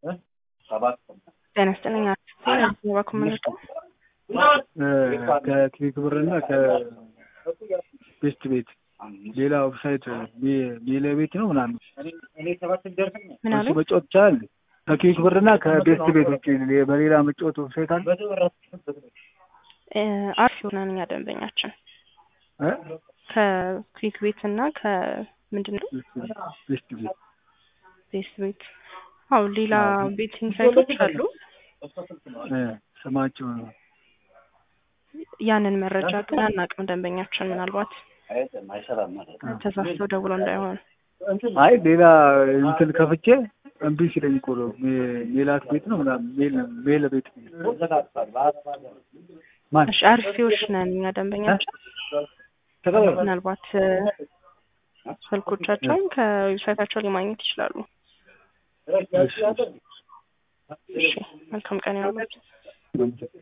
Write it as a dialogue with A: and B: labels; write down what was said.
A: ጤና ይስጥልኝ ባኩመልጦ
B: ከክሊክ ብር እና ከቤስት ቤት ሌላ ዌብሳይት ሌላ ቤት ነው ምናምን
A: ምን አሉ?
B: እሱ መጫወት ይቻላል። ከክሊክ ብር እና ከቤስት ቤት ውጭ በሌላ መጫወት ዌብሳይት አለ?
A: አርፍ የሆነን እኛ ደንበኛችን
B: እ?
A: ከክሊክ ቤት እና ከምንድን ነው
B: ቤስት ቤት
A: ቤስት ቤት አው ሌላ ቤቲንግ ሳይቶች አሉ።
B: እ፣ ስማቸው ነው
A: ያንን መረጃ ግን አናውቅም። ደንበኛችን ምናልባት ተሳስተው ደውለው እንዳይሆን
B: አይ ሌላ እንትን ከፍቼ እምቢ ሲለኝ እኮ ነው ሜ- ሜላት ቤት ነው ምናምን ሜል ሜል ቤት ማን
A: እሺ፣ አርፊዎች ነን እኛ ደንበኛችን ምናልባት እ፣ ስልኮቻቸውን ከዌብሳይታቸው ላይ ማግኘት ይችላሉ።
B: እሺ፣
A: እሺ፣ መልካም ቀን ያሉት
B: እሺ።